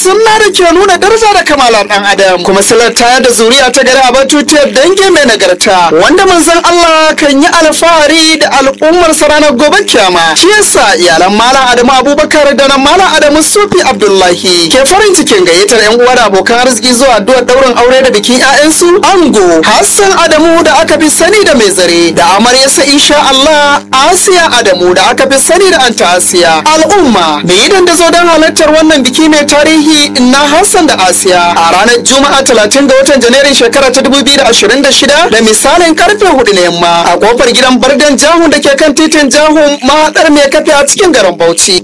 sunna da ke nuna daraja da kamala dan adam kuma silar tayar da zuriya ta gari a batutiyar dangi mai nagarta wanda manzon Allah kan yi alfahari da al'ummar sa ranar gobe kiyama shi yasa iyalan malam Adamu Abubakar da na malam Adamu Sufi Abdullahi ke farin cikin gayyatar yan uwa da abokan arziki zuwa addu'ar daurin aure da bikin 'ya'yansu ango Hassan Adamu da aka fi sani da mai zare da amaryarsa insha Allah Asiya Adamu da aka fi sani da anta Asiya al'umma da yi dandazo don halartar wannan biki mai tarihi na Hassan da Asiya a ranar Juma'a 30 ga watan Janairun shekara ta 2026 da misalin karfe 4 na yamma a kofar gidan Bardan Jahun da ke kan titin Jahun mahaɗar mai kafe a cikin garin Bauchi.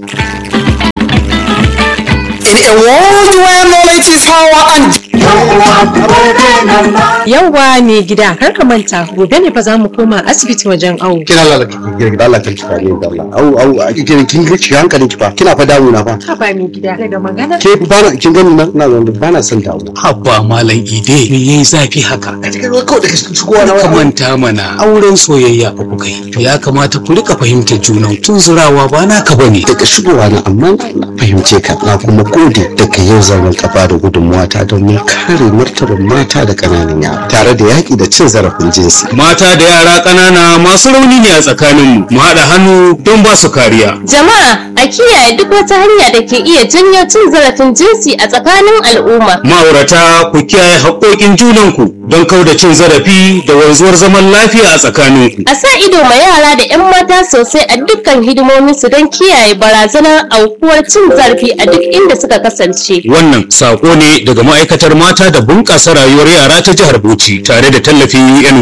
In a world where knowledge is power and Yauwa mai gida kar ka manta gobe ne fa za mu koma asibiti wajen awo. kina lalata kirki da Allah kan cika ne da Allah au au a kin kin kin hankalin ki fa kina fa dawo na fa Ka ba mai gida daga magana. ke ba na kin gani na ina zaune ba na son dawo Habba Malam Ide me yayi zafi haka? a cikin kawai da shigowa na Ka waya manta mana auren soyayya fa kuka yi. Ya kamata ku rika fahimtar junan tun zurawa ba naka bane. daga shigowa na amma na fahimce ka na kuma gode daga yau zan rinka ba da gudunmuwa ta domin kare martabar mata da ƙananan yara tare da yaƙi da cin zarafin jinsi Mata da yara ƙanana masu rauni ne a tsakaninmu. Mu haɗa hannu don ba su kariya. Jama'a a kiyaye duk wata hanya da ke iya janyo cin zarafin jinsi a tsakanin al'umma. Ma'aurata ku kiyaye haƙoƙin junanku don kauda cin zarafi da wanzuwar zaman lafiya a tsakaninku. A sa ido ma yara da 'yan mata sosai a dukkan hidimominsu don kiyaye barazanar aukuwar cin zarafi a duk inda suka kasance. Wannan saƙo ne daga ma'aikatar mata da bunƙasa rayuwar yara ta jihar Bauchi tare da tallafin UN